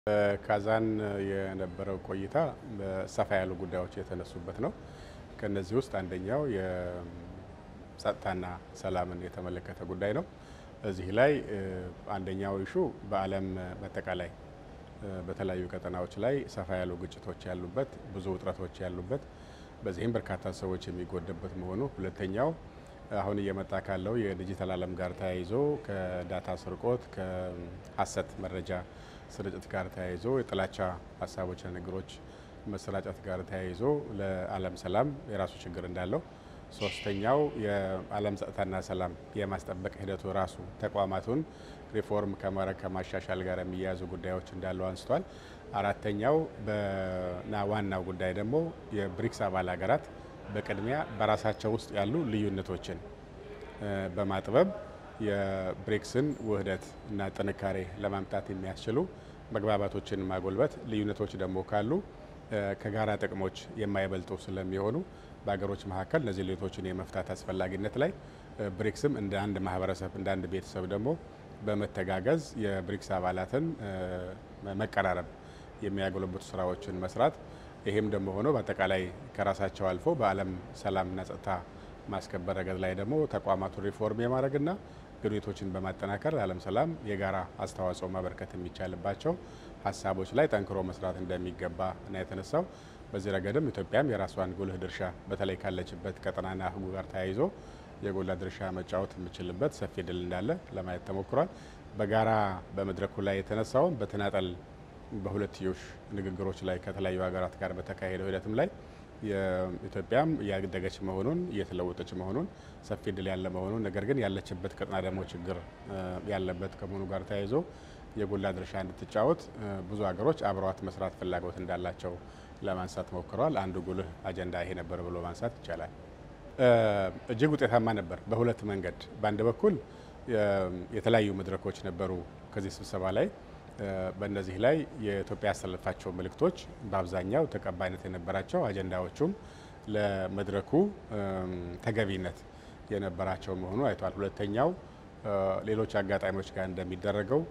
በካዛን የነበረው ቆይታ ሰፋ ያሉ ጉዳዮች የተነሱበት ነው። ከነዚህ ውስጥ አንደኛው የጸጥታና ሰላምን የተመለከተ ጉዳይ ነው። እዚህ ላይ አንደኛው ኢሹ በዓለም በአጠቃላይ በተለያዩ ቀጠናዎች ላይ ሰፋ ያሉ ግጭቶች ያሉበት፣ ብዙ ውጥረቶች ያሉበት፣ በዚህም በርካታ ሰዎች የሚጎደበት መሆኑ፣ ሁለተኛው አሁን እየመጣ ካለው የዲጂታል ዓለም ጋር ተያይዞ ከዳታ ስርቆት ከሀሰት መረጃ ስርጭት ጋር ተያይዞ የጥላቻ ሀሳቦችና ነገሮች መሰራጨት ጋር ተያይዞ ለዓለም ሰላም የራሱ ችግር እንዳለው፣ ሶስተኛው የዓለም ጸጥታና ሰላም የማስጠበቅ ሂደቱ ራሱ ተቋማቱን ሪፎርም ከማድረግ ከማሻሻል ጋር የሚያያዙ ጉዳዮች እንዳለው አንስቷል። አራተኛው እና ዋናው ጉዳይ ደግሞ የብሪክስ አባል ሀገራት በቅድሚያ በራሳቸው ውስጥ ያሉ ልዩነቶችን በማጥበብ የብሪክስን ውህደት እና ጥንካሬ ለማምጣት የሚያስችሉ መግባባቶችን ማጎልበት፣ ልዩነቶች ደግሞ ካሉ ከጋራ ጥቅሞች የማይበልጡ ስለሚሆኑ በሀገሮች መካከል እነዚህ ልዩነቶችን የመፍታት አስፈላጊነት ላይ ብሪክስም እንደ አንድ ማህበረሰብ እንደ አንድ ቤተሰብ ደግሞ በመተጋገዝ የብሪክስ አባላትን መቀራረብ የሚያጎለብቱ ስራዎችን መስራት ይሄም ደግሞ ሆኖ በአጠቃላይ ከራሳቸው አልፎ በዓለም ሰላምና ጸጥታ ማስከበር ረገድ ላይ ደግሞ ተቋማቱን ሪፎርም የማድረግና ግንኙነቶችን በማጠናከር ለዓለም ሰላም የጋራ አስተዋጽኦ ማበርከት የሚቻልባቸው ሀሳቦች ላይ ጠንክሮ መስራት እንደሚገባ እና የተነሳው በዚህ ረገድም ኢትዮጵያም የራሷን ጉልህ ድርሻ በተለይ ካለችበት ቀጠናና ሕጉ ጋር ተያይዞ የጎላ ድርሻ መጫወት የምችልበት ሰፊ ድል እንዳለ ለማየት ተሞክሯል። በጋራ በመድረኩ ላይ የተነሳውን በተናጠል በሁለትዮሽ ንግግሮች ላይ ከተለያዩ ሀገራት ጋር በተካሄደው ሂደትም ላይ የኢትዮጵያም እያደገች መሆኑን እየተለወጠች መሆኑን ሰፊ ድል ያለ መሆኑን ነገር ግን ያለችበት ቀጠና ደግሞ ችግር ያለበት ከመሆኑ ጋር ተያይዞ የጎላ ድርሻ እንድትጫወት ብዙ ሀገሮች አብረዋት መስራት ፍላጎት እንዳላቸው ለማንሳት ሞክረዋል። አንዱ ጉልህ አጀንዳ ይሄ ነበር ብሎ ማንሳት ይቻላል። እጅግ ውጤታማ ነበር በሁለት መንገድ። በአንድ በኩል የተለያዩ መድረኮች ነበሩ ከዚህ ስብሰባ ላይ በእነዚህ ላይ የኢትዮጵያ ያስተላለፋቸው መልእክቶች በአብዛኛው ተቀባይነት የነበራቸው አጀንዳዎቹም ለመድረኩ ተገቢነት የነበራቸው መሆኑ አይቷል። ሁለተኛው ሌሎች አጋጣሚዎች ጋር እንደሚደረገው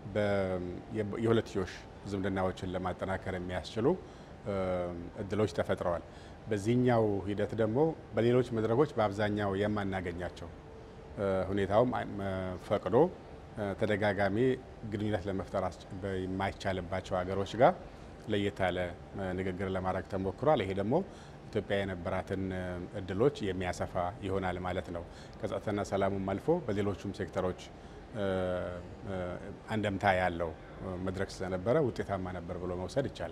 የሁለትዮሽ ዝምድናዎችን ለማጠናከር የሚያስችሉ እድሎች ተፈጥረዋል። በዚህኛው ሂደት ደግሞ በሌሎች መድረኮች በአብዛኛው የማናገኛቸው ሁኔታውም ፈቅዶ ተደጋጋሚ ግንኙነት ለመፍጠር የማይቻልባቸው ሀገሮች ጋር ለየት ያለ ንግግር ለማድረግ ተሞክሯል። ይሄ ደግሞ ኢትዮጵያ የነበራትን እድሎች የሚያሰፋ ይሆናል ማለት ነው። ከጸጥታና ሰላሙም አልፎ በሌሎቹም ሴክተሮች አንደምታ ያለው መድረክ ስለነበረ ውጤታማ ነበር ብሎ መውሰድ ይቻላል።